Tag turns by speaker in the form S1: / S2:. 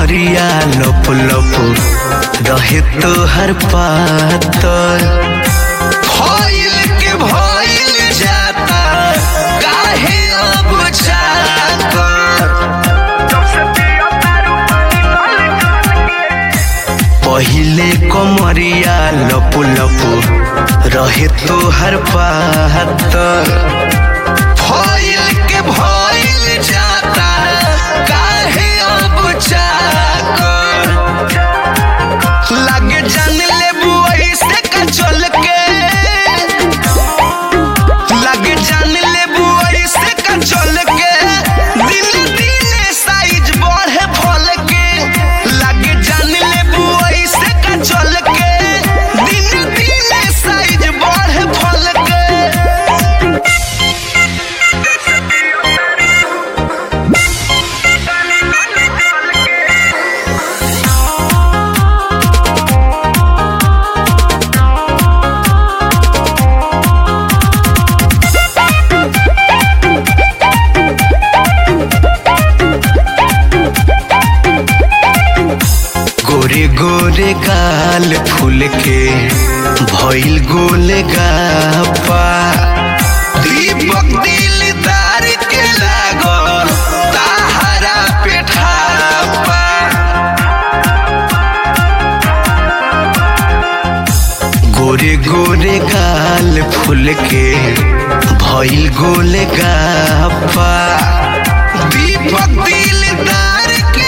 S1: कमरिया लप लप रहे तो हर पातर भइल के भइल जाता काहे अब जाकर पहिले कमरिया लप लप रहे तो हर पातर भइल के भइल जाता काहे अब जाकर लागे जान लेबू ऐसे का चल के लागे जान लेबू ऐसे का चल के दिन दिन साइज बढ़े फल के लागे जान लेबू ऐसे का चल के दिन दिन साइज बढ़े फल के गोरे गोरे गाल फूल के भइल गोल गापा दीपक दिलदार के लागल ताहरा पेठापा गोरे गोरे गाल फूल के भइल गोल गापा दीपक दिलदार के